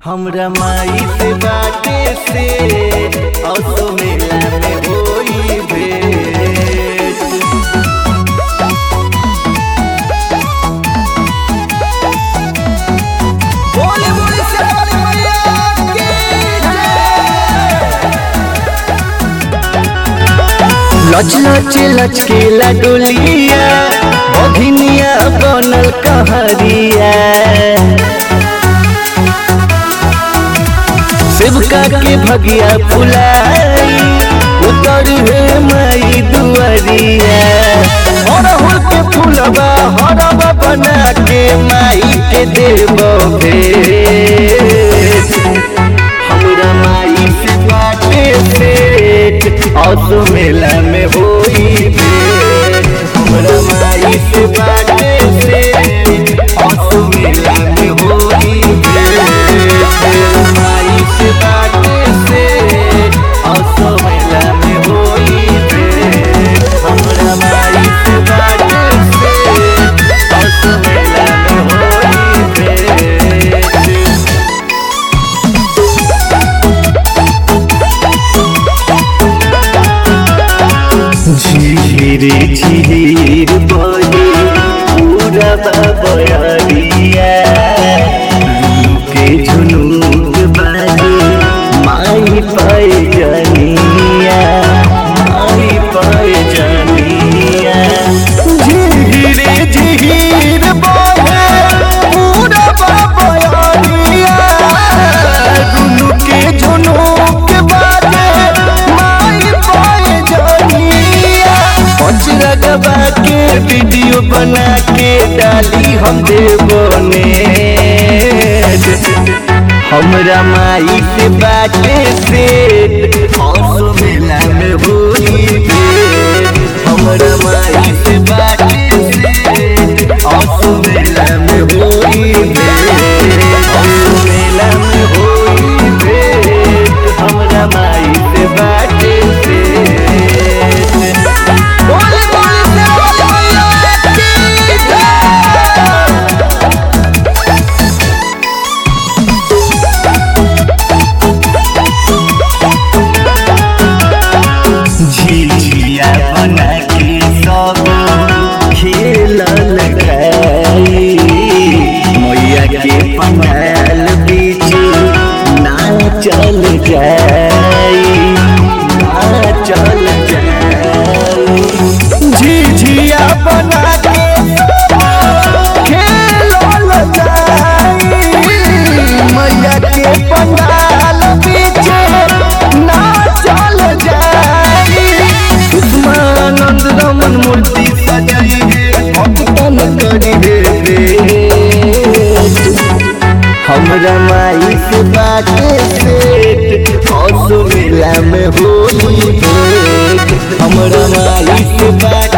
हमरा माई से बाटे से असो मेला में होई भेंट बोले बोले शेरावाली मैया की लच लच लचकेला डोलिया बघिनिया बनल कहरिया शिवका के भगिया फुलाई उतर हे माई दुआरिया अड़हुल के फूलबा हरबा बना के माई के देव भेंट हमरा माई से बाटे सेठ असो मेला में होई भेंट हमरा माई से बाटे सेठ असो मेला में होई भेंट माई से बाटे सेठ असो मेला में होई भेंट हमरा माई से बाटे सेठ असो मेला में होई भेंट झीर झीर बहे पूरा बयरिया के झुनूर बाजे माई पाए जनिया माई पाए जनिया झीर झीर बहे पूरा बयरिया दुनू के झुनूर बाजे माई पाए जनिया पचरा दबा के वीडियो बना के डाली हम देवने हमरा माई से बाटे सेठ हौसो मेला में होई भेंट हमरा माई से बाटे सेठ हौसो मेला में होई भेंट हौसो मेला में होई भेंट हमरा माई से बाटे सेठ बोले बोले शेरावाली मैया की जय झिझिया बना के सब खेलल गई मैया के पंडाल बीच नाचल जाई नाचल जाई झिझिया बना के खेलल जाई मैया के पंडाल बीच नाचल जाई उस्मानंद रमन मूर्ति सजाई है भक्तन करी है भेंट हमरा माई से बाटे सेठ हौसो मेला में होली भेंट हमरा माई से बाटे